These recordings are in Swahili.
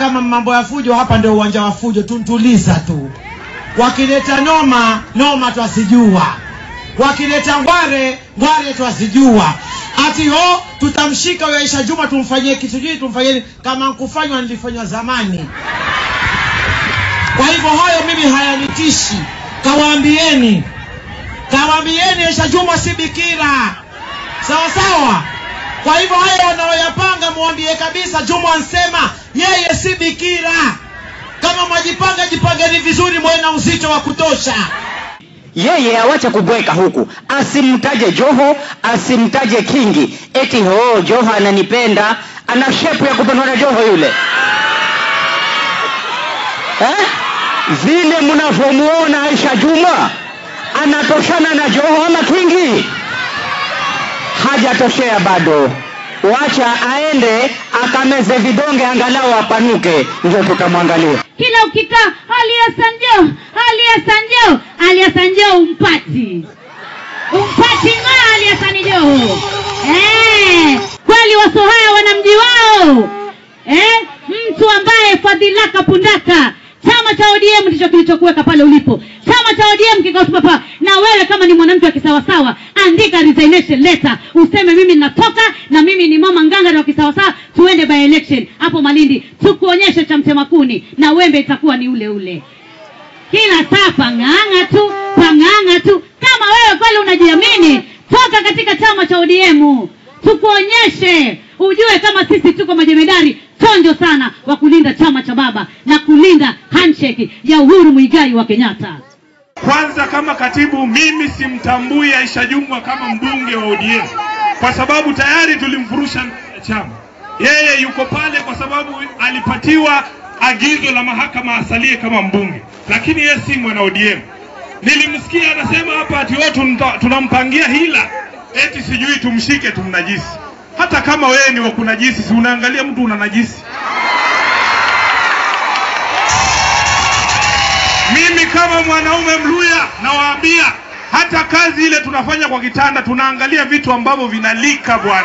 kama mambo ya fujo hapa ndio uwanja wa fujo tuntuliza tu wakileta noma noma twasijua wakileta ngware ngware twasijua ati ho tutamshika huyo Aisha Juma tumfanyie kitu jii tumfanyie nini? kama nkufanywa nilifanywa zamani kwa hivyo hayo mimi hayanitishi kawaambieni kawaambieni Aisha Juma si bikira sawa sawa kwa hivyo hayo wanaoyapanga muambie kabisa Juma ansema yeye si bikira kama mwajipanga jipangeni vizuri mwe na uzito wa kutosha yeye awache kubweka huku asimtaje joho asimtaje kingi eti ho joho ananipenda ana shepu ya kupendwa na joho yule eh? vile mnavyomuona aisha juma anatoshana na joho ama kingi hajatoshea bado wacha aende akameze vidonge angalau apanuke ndio tutamwangalia kila ukikaa hali ya sanjo hali ya sanjo hali ya sanjo umpati umpati ng'aa hali ya sanijoho eh, kweli wasohaya wana mji wao eh, mtu ambaye fadhilaka pundaka chama cha odm ndicho kilichokuweka pale ulipo chama cha odm kikasimama na wewe kama ni mwanamke wa kisawasawa andika resignation letter useme mimi natoka na mimi ni mama nganga na wa kisawasawa tuende by election hapo malindi tukuonyeshe cha mtema kuni na wembe itakuwa ni ule ule kila saa pang'ang'a tu pang'ang'a tu kama wewe kweli unajiamini toka katika chama cha odm tukuonyeshe ujue kama sisi tuko majemedari chonjo sana wa kulinda chama cha baba na kulinda handshake ya uhuru mwigai wa kenyatta Kwanza kama katibu, mimi simtambui Aisha Jumwa kama mbunge wa ODM kwa sababu tayari tulimfurusha chama. Yeye yuko pale kwa sababu alipatiwa agizo la mahakama asalie kama mbunge, lakini yeye si mwana ODM. Nilimsikia anasema hapa ati watu tunampangia hila, eti sijui tumshike tumnajisi. Hata kama wewe ni wa kunajisi, si unaangalia mtu unanajisi? Mimi kama mwanaume Mluya nawaambia, hata kazi ile tunafanya kwa kitanda tunaangalia vitu ambavyo vinalika bwana.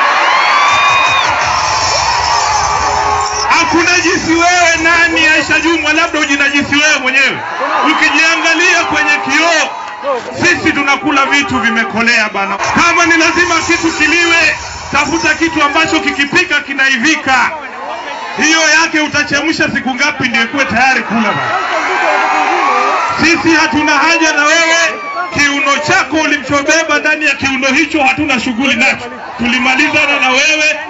Hakunajisi wewe nani, Aisha Jumwa? Labda ujinajisi wewe mwenyewe ukijiangalia kwenye kioo. Sisi tunakula vitu vimekolea bana. Kama ni lazima kitu kiliwe, tafuta kitu ambacho kikipika kinaivika. Hiyo yake utachemsha siku ngapi ndio ikuwe tayari kula bana. Sisi hatuna haja na wewe. Kiuno chako ulichobeba ndani ya kiuno hicho hatuna shughuli nacho. Tulimalizana na wewe,